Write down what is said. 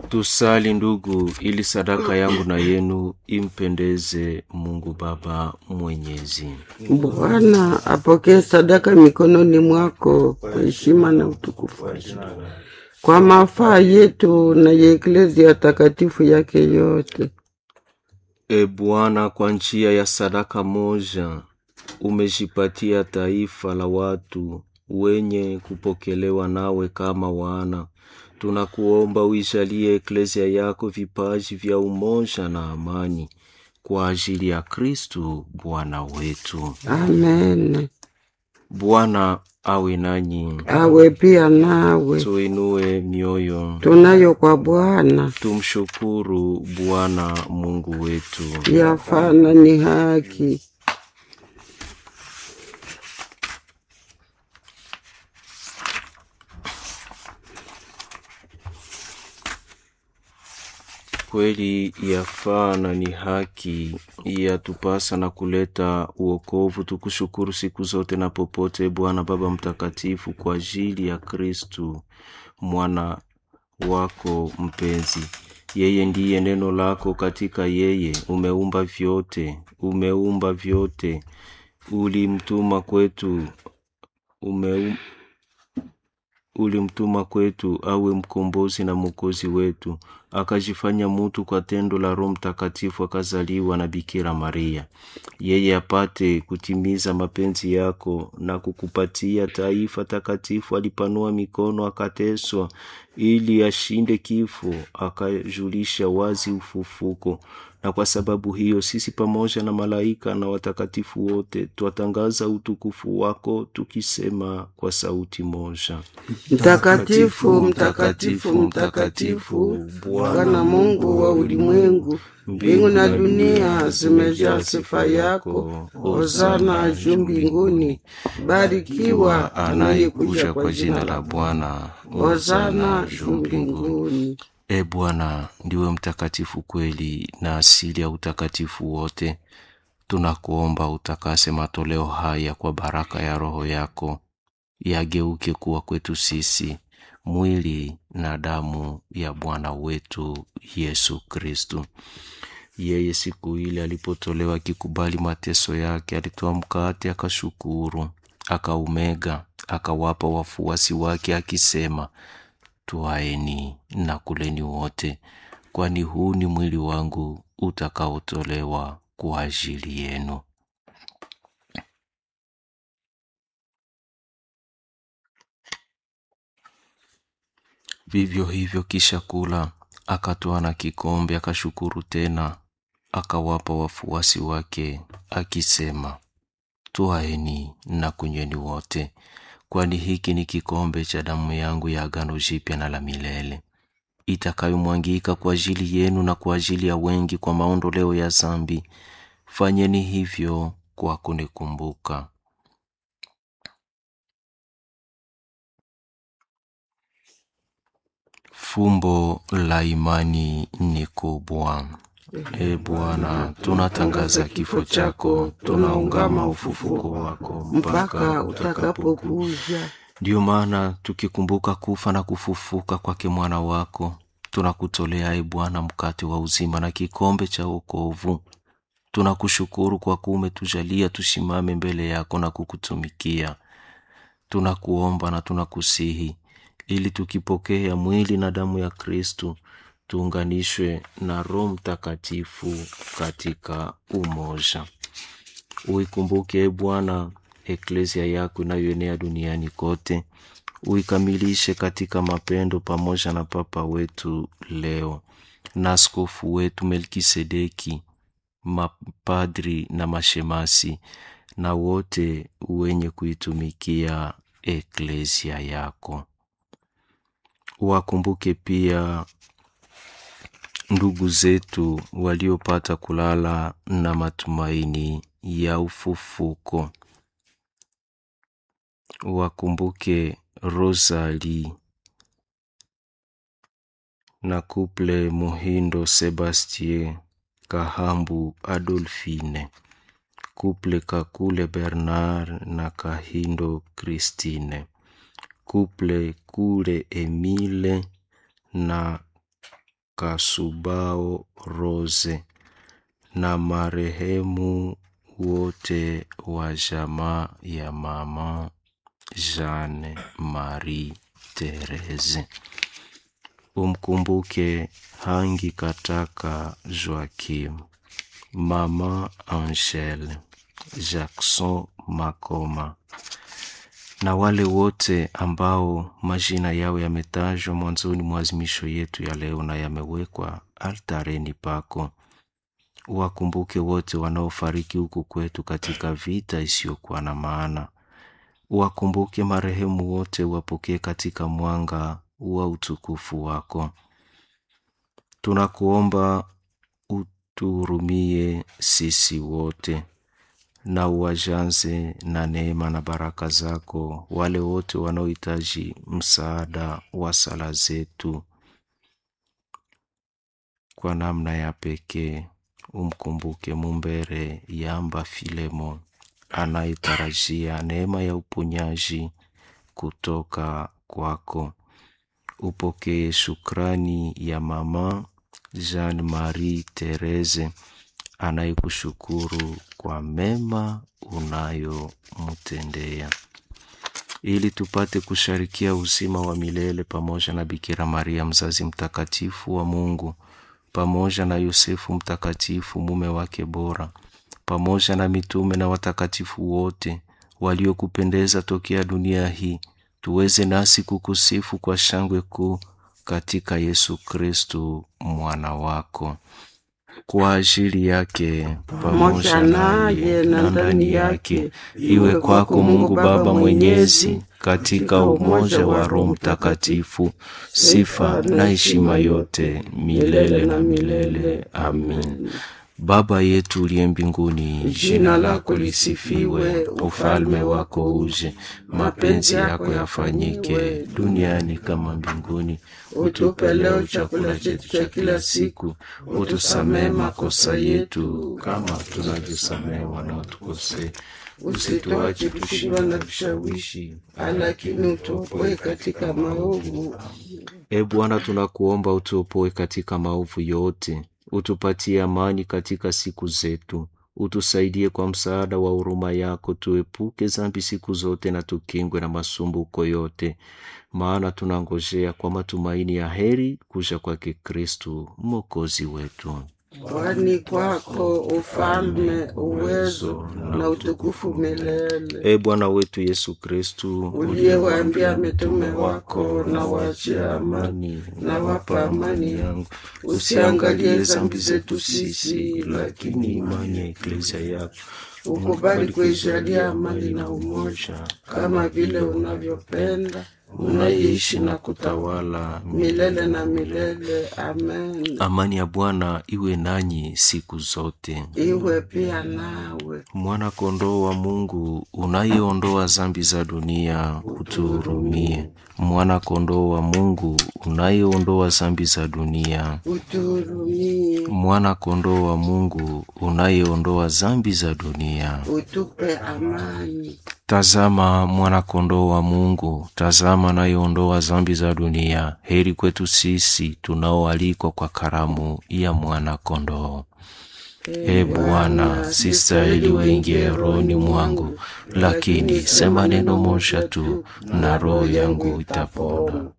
Tusali ndugu, ili sadaka yangu na yenu impendeze Mungu Baba Mwenyezi. Bwana apokee sadaka mikononi mwako kwa heshima na utukufu wa jina, kwa mafaa yetu na ya eklezia takatifu yake yote. E Bwana, kwa njia ya sadaka moja umejipatia taifa la watu wenye kupokelewa nawe kama wana. Tunakuomba uijalie eklezia yako vipaji vya umoja na amani kwa ajili ya Kristu Bwana wetu. Amen. Bwana awe nanyi, Awe pia nawe. tuinue mioyo, Tunayo kwa Bwana tumshukuru Bwana Mungu wetu. yafana ni haki. Kweli yafaa na ni haki, yatupasa na kuleta uokovu. Tukushukuru siku zote na popote, Bwana Baba Mtakatifu, kwa ajili ya Kristu mwana wako mpenzi. Yeye ndiye neno lako, katika yeye umeumba vyote, umeumba vyote, ulimtuma kwetu, umeum, ulimtuma kwetu awe mkombozi na mwokozi wetu, akajifanya mutu kwa tendo la Roho Mtakatifu, akazaliwa na Bikira Maria, yeye apate kutimiza mapenzi yako na kukupatia taifa takatifu. Alipanua mikono, akateswa ili ashinde kifo, akajulisha wazi ufufuko. Na kwa sababu hiyo sisi pamoja na malaika na watakatifu wote twatangaza utukufu wako tukisema kwa sauti moja: Mtakatifu, mtakatifu, mtakatifu, Bwana Mungu wa ulimwengu, mbingu na dunia zimejaa sifa yako. Hosana juu mbinguni, barikiwa anayekuja kwa jina la Bwana. Hosana juu mbinguni. E Bwana, ndiwe mtakatifu kweli na asili ya utakatifu wote. Tunakuomba utakase matoleo haya kwa baraka ya Roho yako, yageuke kuwa kwetu sisi mwili na damu ya Bwana wetu Yesu Kristu. Yeye siku ile alipotolewa akikubali mateso yake, alitoa mkate, akashukuru, akaumega, akawapa wafuasi wake akisema, Twaeni na kuleni wote, kwani huu ni mwili wangu utakaotolewa kwa ajili yenu. Vivyo hivyo, kisha kula, akatoa na kikombe, akashukuru tena, akawapa wafuasi wake akisema, Twaeni na kunyweni wote, kwani hiki ni kikombe cha damu yangu ya agano jipya na la milele, itakayomwangika kwa ajili yenu na kwa ajili ya wengi kwa maondoleo ya zambi. Fanyeni hivyo kwa kunikumbuka. Fumbo la imani ni kubwa. E Bwana, tunatangaza kifo chako, tunaungama ufufuko wako mpaka utakapokuja. Ndiyo maana tukikumbuka kufa na kufufuka kwake mwana wako, tunakutolea e Bwana mkate wa uzima na kikombe cha wokovu. Tunakushukuru kwa kuwa umetujalia tusimame mbele yako na kukutumikia. Tunakuomba na tunakusihi ili tukipokea mwili na damu ya Kristu tuunganishwe na Roho Mtakatifu katika umoja. Uikumbuke e Bwana eklezia yako inayoenea duniani kote, uikamilishe katika mapendo, pamoja na Papa wetu leo na askofu wetu Melkisedeki, mapadri na mashemasi na wote wenye kuitumikia eklezia yako. Wakumbuke pia ndugu zetu waliopata kulala na matumaini ya ufufuko. Wakumbuke Rosali na kuple Muhindo Sebastien Kahambu Adolfine, kuple Kakule Bernard na Kahindo Christine, kuple Kule Emile na Kasubao Rose na marehemu wote wa jamaa ya mama Jeanne Marie Therese. Umkumbuke Hangi Kataka Joakim, mama Angele, Jackson Makoma na wale wote ambao majina yao yametajwa mwanzoni mwa azimisho yetu ya leo na yamewekwa altareni pako. Wakumbuke wote wanaofariki huku kwetu katika vita isiyokuwa na maana. Wakumbuke marehemu wote, wapokee katika mwanga wa utukufu wako. Tunakuomba utuhurumie sisi wote na uwajaze na neema na baraka zako wale wote wanaohitaji msaada wa sala zetu. Kwa namna ya pekee umkumbuke Mumbere Yamba Filemo anayetarajia neema ya uponyaji kutoka kwako. Upokee shukrani ya mama Jean Marie Therese anayekushukuru kwa mema unayomtendea, ili tupate kusharikia uzima wa milele pamoja na Bikira Maria mzazi mtakatifu wa Mungu, pamoja na Yosefu mtakatifu mume wake bora, pamoja na mitume na watakatifu wote waliokupendeza tokea dunia hii, tuweze nasi kukusifu kwa shangwe kuu katika Yesu Kristu mwana wako kwa ajili yake pamoja naye na ndani yake, iwe kwako Mungu Baba Mwenyezi, katika umoja wa Roho Mtakatifu, sifa na heshima yote milele na milele. Amin. Baba yetu uliye mbinguni, jina lako lisifiwe, ufalme wako uje, mapenzi yako yafanyike duniani kama mbinguni. Utupe leo chakula chetu cha kila siku, utusamehe makosa yetu kama tunavyosamehe wanaotukosea, usituache kushindwa na vishawishi, lakini utuopoe katika maovu. E Bwana, tunakuomba utuopoe katika maovu yote, utupatie amani katika siku zetu, utusaidie kwa msaada wa huruma yako, tuepuke dhambi siku zote na tukingwe na masumbuko yote, maana tunangojea kwa matumaini ya heri kuja kwake Kristu mwokozi wetu. Kwani kwako ufalme, uwezo na utukufu milele. E Bwana wetu Yesu Kristu, Uliyewaambia mitume wako, na waachia amani, na wapa amani yangu, usiangalie dhambi zetu sisi, lakini imani ya eklezia yako ukubali kuijalia amani na umoja, kama vile unavyopenda unaishi na kutawala milele na milele. Amen. Amani ya Bwana iwe nanyi siku zote. Iwe pia nawe. Mwana kondoo wa Mungu unayeondoa dhambi za dunia, utuhurumie. Mwana kondoo wa Mungu unayeondoa dhambi za dunia, Utuhurumie. mwana kondoo wa Mungu unayeondoa dhambi za dunia. Utupe amani. Tazama mwana kondoo wa Mungu, tazama anayeondoa dhambi za dunia. Heri kwetu sisi tunaoalikwa kwa karamu ya mwana kondoo. E Bwana, sistahili uingie rohoni mwangu, lakini sema neno moja tu na roho yangu itapona.